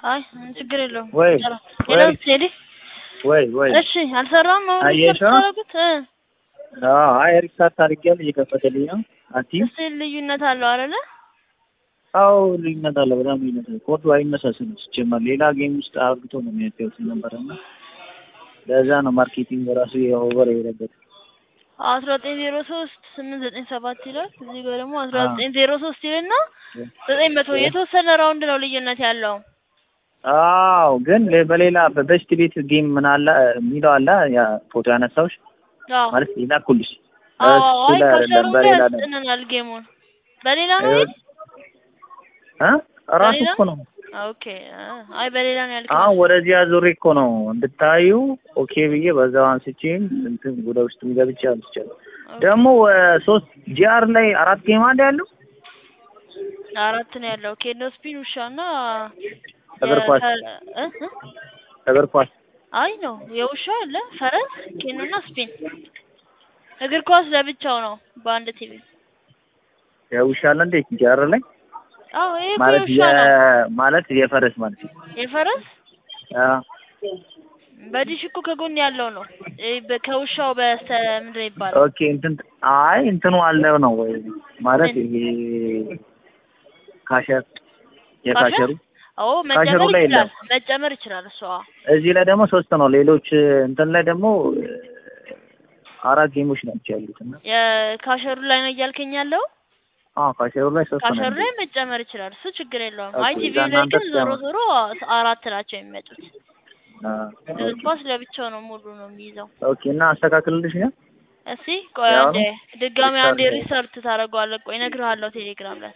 አይ ችግር የለውም። ወይ ሄሎ ወይ ቴዲ ወይ ወይ እሺ አልሰራም ነው አየሽው? ታረጉት አዎ አይ ሪስታርት አድርጌያለሁ እየከፈተልኝ ነው። አቲ እስቲ ልዩነት አለው አይደለ? አዎ ልዩነት አለ፣ በጣም ልዩነት አለ። ኮዱ አይመሳሰልም ሲጀመር ሌላ ጌም ውስጥ አርግቶ ነው የሚያደርጉት ነበር እና ለዛ ነው ማርኬቲንግ ራሱ ኦቨር የሄደበት። አስራ ዘጠኝ ዜሮ ሶስት ስምንት ዘጠኝ ሰባት ይላል። እዚህ ጋር ደግሞ አስራ ዘጠኝ ዜሮ ሶስት ይልና ዘጠኝ መቶ የተወሰነ ራውንድ ነው ልዩነት ያለው። አዎ ግን ለ- በሌላ በበስት ቤት ጌም ምን አለ የሚለው አለ ያ ፎቶ ያነሳውሽ አዎ ማለት ሌላ ኩልሽ አዎ እሱ አይ ላይ ከሸሩ አይደለም ላይ በሌላ ነው ያስጥነናል ጌሙን በሌላ ነው ይሄ? እ ራሱ በሌላ? እኮ ነው ኦኬ አይ በሌላ ነው ያልከኝ። አሁን ወደዚህ አዙሬ እኮ ነው እንድታዩ ኦኬ ብዬ በዛው አንስቼ እንትን ወደ ውስጥ ገብቼ አንስቻለሁ። ደግሞ እ- ሶስት ጂአር ላይ አራት ጌም አለ ያለው አራት ነው ያለው ኬኖ ስፒን ውሻና እግር ኳስ የፈ- እ? እ? እግር ኳስ አይ ነው የውሻ አለ ፈረስ ኬኖና ስፒን እግር ኳስ ለብቻው ነው በአንድ ቲቪ የውሻ አለ እንዴ ጂአር ላይ አዎ ይሄ እኮ ማለት የውሻ ነው የ ማለት የፈረስ ማለት ነው። የፈረስ አ በዲሽ እኮ ከጎን ያለው ነው ይሄ በ- ከውሻው በስተ ምንድን ነው ይባላል ኦኬ እንትን አይ እንትኑ አለው ነው ወይ ማለት ምን? ይሄ ካሸር የካሸሩ አዎ ካሸሩ መጨመር ላይ ይችላል የለም። መጨመር ይችላል እሷ እዚህ ላይ ደግሞ ሶስት ነው። ሌሎች እንትን ላይ ደግሞ እ፣ አራት ጌሞች ናቸው ያሉት እና የካሸሩ ላይ ነው እያልከኝ ያለው አዎ ካሸሩ ላይ ሶስት ነው ካሸሩ ያሉት። ላይ መጨመር ይችላል እሱ ችግር የለውም ኦኬ፣ አይ ቲቪ እዛ ላይ እናንተ ግን ዞሮ ትጨምሩ። ዞሮ አራት ናቸው የሚመጡት አ፣ እግር ኦኬ ኳስ ለብቻው ነው ሙሉ ነው የሚይዘው ኦኬ እና አስተካክልልሽ ነው እስቲ ቆይ ያው አንዴ ድጋሚ አንዴ ሪስታርት ሪሰርት ታደርገዋለህ ቆይ እነግርሃለሁ ቴሌግራም ላይ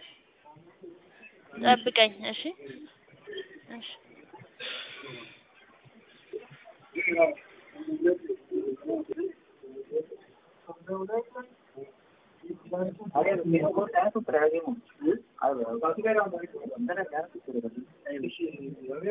ጠብቀኝ እሺ እሺ